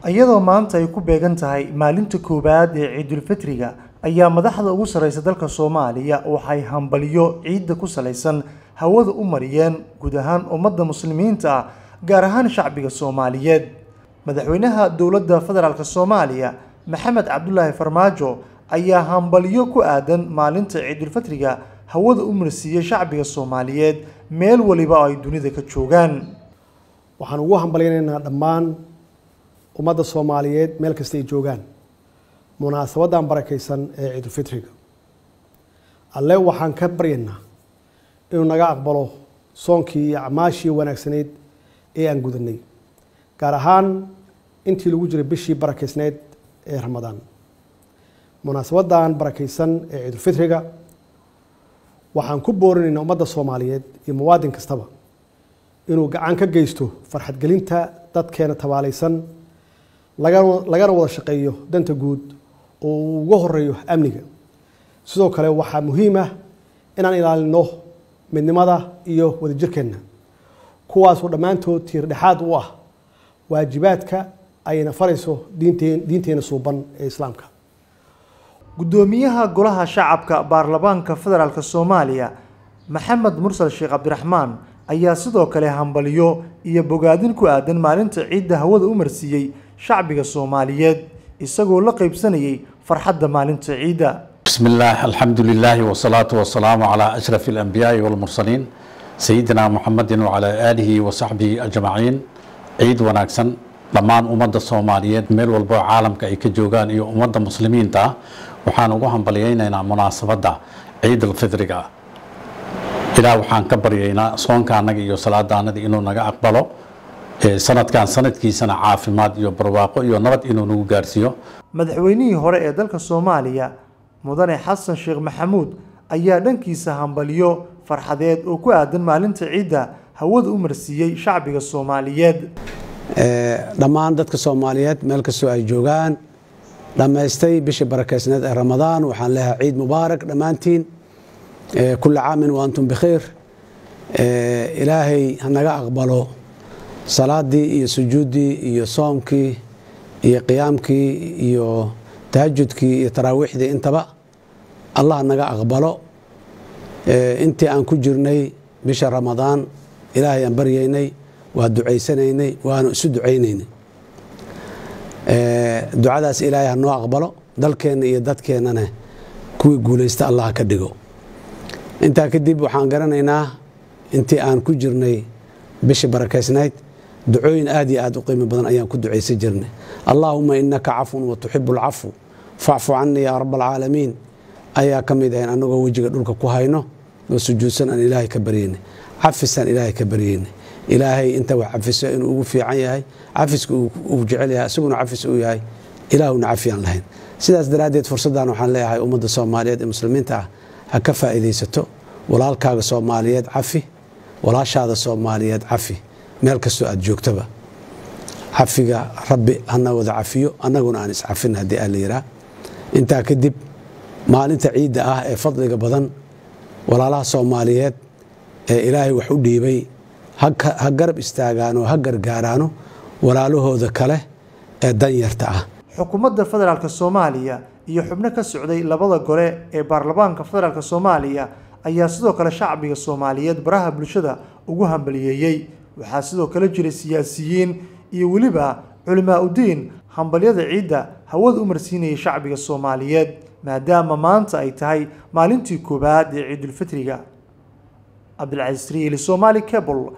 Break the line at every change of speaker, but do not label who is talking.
iyadoo maanta ay ku beegan tahay maalinta koowaad ee ciidulfitriga ayaa madaxda ugu sarreysa dalka soomaaliya waxay hambaliyo ciidda ku salaysan hawada u mariyeen guud ahaan ummadda muslimiinta ah gaar ahaan shacbiga soomaaliyeed madaxweynaha dowladda federaalk soomaaliya maxamed cabdulaahi farmaajo ayaa hambaliyo ku aadan maalinta ciidulfitriga hawada u marsiiyey shacbiga soomaaliyeed meel waliba oo ay dunida ka joogaan
waxaan ugu hambalyaynaynaa dhammaan ummadda soomaaliyeed meel kasta ay joogaan munaasabaddan barakaysan ee ciidulfitriga alle waxaan ka baryaynaa inuu naga aqbalo soonkii iyo acmaashii wanaagsanayd ee aan gudanay gaar ahaan intii lagu jiray bishii barakaysnayd ee ramadaan munaasabaddan barakaysan ee ciidulfitriga waxaan ku boorinaynaa ummadda soomaaliyeed iyo muwaadin kastaba inuu gacan ka geysto farxadgelinta dadkeena tabaalaysan lagana wada shaqeeyo danta guud oo uu uga horeeyo amniga sidoo kale waxaa muhiim ah inaan ilaalino midnimada iyo wadajirkeenna kuwaasoo dhammaantood tiir dhexaad u ah waajibaadka ayna farayso diinteena suuban ee islaamka
guddoomiyaha golaha shacabka baarlamaanka federaalk soomaaliya maxamed mursal sheekh cabdiraxmaan ayaa sidoo kale hambaliyo iyo bogaadin ku aadan maalinta ciidda hawada u marsiiyey shacbiga soomaaliyeed isagoo la qaybsanayay farxadda maalinta ciidda
بسم الله الحمد لله والصلاة والسلام على أشرف الأنبياء والمرسلين سيدنا محمد وعلى آله وصحبه أجمعين عيد وناكسن dhammaan ummadda soomaaliyeed meel walbo caalamka ay ka joogaan iyo ummadda muslimiinta ah waxaan ugu hambalyaynaynaa munaasabadda ciid alfidriga ilaah waxaan ka baryaynaa soonka annaga iyo salaada annaga inuu naga aqbalo sanadkan sanadkiisana caafimaad iyo barwaaqo iyo nabad inuu nagu gaarsiiyo
madaxweynihii hore ee dalka soomaaliya mudane xasan sheekh maxamuud ayaa dhankiisa hambaliyo farxadeed oo ku aadan maalinta ciidda hawada u marsiiyey shacbiga soomaaliyeed
dhammaan dadka soomaaliyeed meel kastoo ay joogaan dhammaystay bishii barakeysneed ee ramadaan waxaan leeyahay ciid mubaarak dhammaantiin kula caamin wa antum bikhiir ilaahay hanaga aqbalo salaadii iyo sujuuddii iyo soomkii iyo qiyaamkii iyo tahajudkii iyo taraawiixdii intaba allah naga aqbalo intii aan ku jirnay bisha ramadaan ilaahay aan baryaynay waa ducaysanaynay waanu isu ducaynaynay ducadaas ilaahay ha noo aqbalo dalkeenna iyo dadkeennana kuwii guulaysta allah ka dhigo intaa kadib waxaan garanaynaa intii aan ku jirnay bishii barakaysnayd ducooyin aad iyo aad u qiimo badan ayaan ku ducaysan jirnay allaahuma inaka cafun wa tuxibu alcafu facfu canii yaa rab alcaalamiin ayaa ka mid ahayn annagoo wejiga dhulka ku hayno oo sujuudsan aan ilaahay ka baryaynay cafisaan ilaahay ka baryaynay ilaahay inta wax cafiso inuu ugu fiican yahay cafiska uu jecel yahay isaguna cafis uu yahay ilaahuna cafiyaan lahayn sidaas daraaddeed fursaddan waxaan leeyahay ummadda soomaaliyeed ee muslimiinta ah ha ka faa'iidaysato walaalkaaga soomaaliyeed cafi walaashaada soomaaliyeed cafi meel kastoo aad joogtaba cafiga rabbi hana wada cafiyo annaguna aan iscafin haddii aa la yihaa intaa kadib maalinta ciidda ah ee fadliga badan walaalaha soomaaliyeed ee ilaahay wax u dhiibay ha garab istaagaano ha gargaaraano walaalahooda kale ee danyarta ah
xukuumadda federaalk soomaaliya iyo xubno ka socday labada gole ee baarlamaanka federaalk soomaaliya ayaa sidoo kale shacbiga soomaaliyeed baraha bulshada ugu hambaliyeeyey waxaa sidoo kale jiray siyaasiyiin iyo weliba culimaa udiin hambalyada ciidda hawada u marsiinayay shacbiga soomaaliyeed maadaama maanta ay tahay maalintii koowaad ee ciidulfitriga cabdilcasiis riili somaali cable